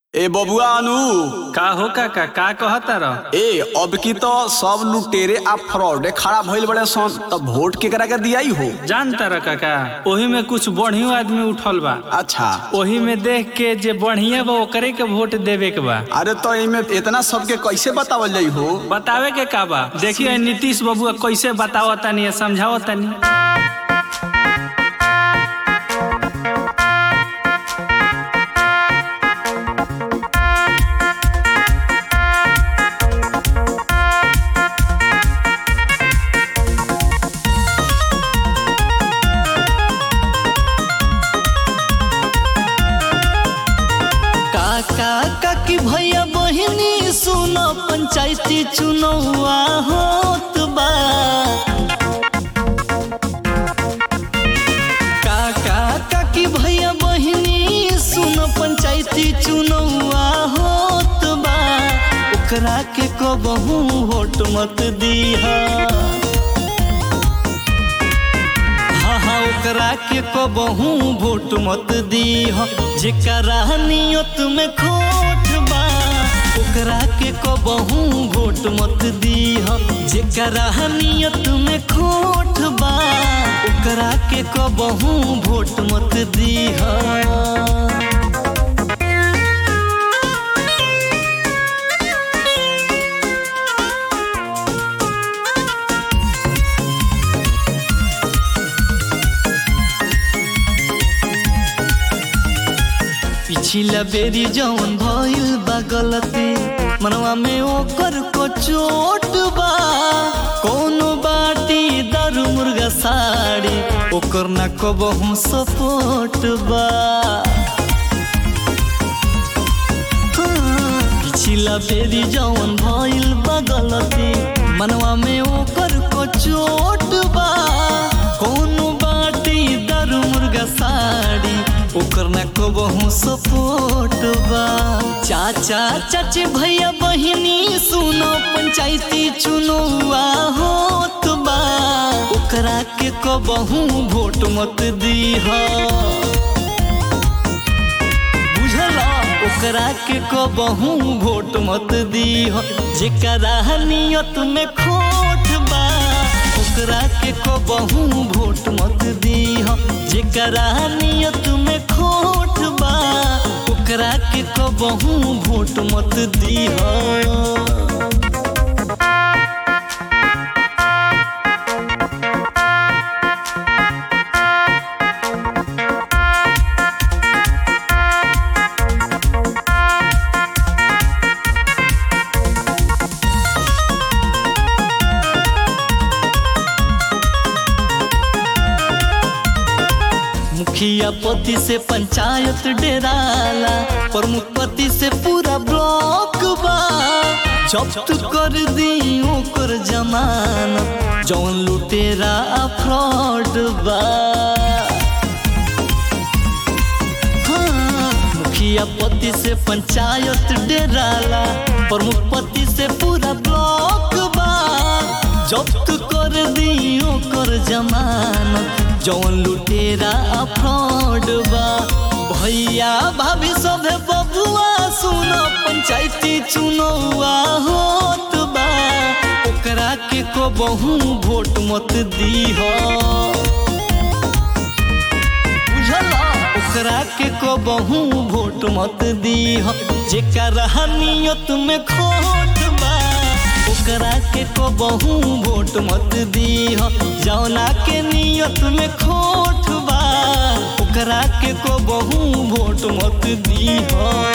ए बबुआ अनु का हो काका का कहता रह ए अब की तो सब लुटेरे आ फ्रॉडे खड़ा भइल बड़े सन तब वोट केकरा के दियाई हो जानता रह काका ओही में कुछ बढ़ियो आदमी उठल बा अच्छा ओही में देख के जे बढ़िया बा ओकरे के वोट देवे के बा अरे तो इमे इतना सबके कैसे बतावल जाई हो बतावे के का बा देखिए नीतीश बबुआ कैसे बतावतानी समझावतानी काका काकी भैया बहिनी सुनो पंचायती चुनौआ होत बा काका काकी भैया बहिनी सुनो पंचायती चुनौआ होत बा ओकरा के कबहू वोट मत दीहा हाँ हाँ ओकरा के कबहू वोट मत दीह जेकरा नियत में खोट बा ओकरा के कबहू वोट मत दीह जेकरा नियत में खोट बा ओकरा के कबहू वोट मत दीह पिछला बेरी जौन भइल बा गलती मनवा में ओकर को चोट बा कोनो बाटी दारू मुर्गा साड़ी ओकर ना कबहू सपोर्ट बा हाँ, पिछला बेरी जौन भइल बा गलती मनवा में ओकर को चोट बा कोनो बाटी दारू मुर्गा साड़ी ओकर ना कबहू सपोर्ट बा चाचा चाची भैया बहिनी सुनो पंचायती चुनौआ होत बा ओकरा के कबहू वोट मत दीहा बुझला ओकरा के कबहू वोट मत दीह जेकरा नियत में खोट बा ओकरा के कबहू वोट मत दीह जेकरा नियत में खोट बा ओकरा के कबहू वोट मत दीह मुखिया पति से पंचायत डेराला प्रमुख पति से पूरा ब्लॉक बा जब्त कर दी ओकर जमानत जौन लुटेरा आ फ्रॉड बा हाँ, मुखिया पति से पंचायत डेराला प्रमुख पति से पूरा ब्लॉक बा जब्त कर दी ओकर जमानत जौन लुटेरा आ फ्रॉड बा भैया भाभी सभे बबुआ सुनो पंचायती चुनौआ होत बा ओकरा के को बहु वोट मत दीह बुझला ओकरा के को बहु वोट मत दीह जेकरा नियत में खोट बा ओकरा के को बहु वोट मत दीह जौना के नियत में खोट बा ओकरा के को बहु वोट मत दीह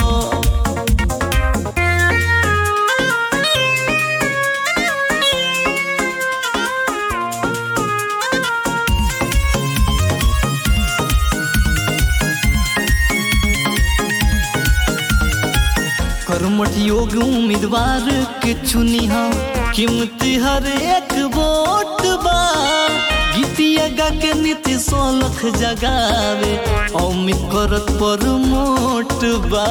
कर्मठ योग उम्मीदवार के चुनिहा कीमती हर एक वोट बा गीतिया गा के नीति सोलख जगावे अमित करत पर मोट बा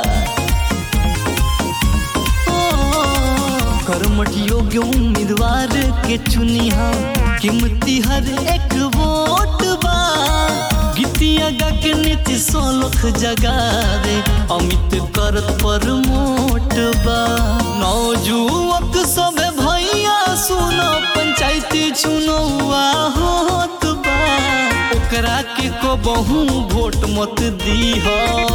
ओ, कर्मठ योग्य उम्मीदवार के चुनिहा कीमती हर एक वोट बा गीतिया गा के नीति सोलख जगावे अमित करत ओकर मोट बा नौजुवक सब भैया सुनो पंचायती चुनौआ होत बा ओकरा के को बहु वोट मत दीह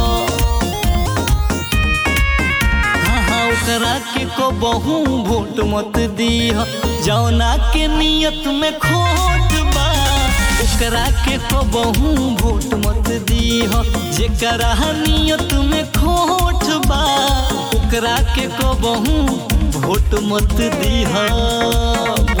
हाँ हाँ ओकरा के को बहु वोट मत दीह जौना के नियत में खोट बा ओकरा के को बहु वोट मत दीह जेकरा नियत में खोट बा ओकरा के को बहु वोट मत दीह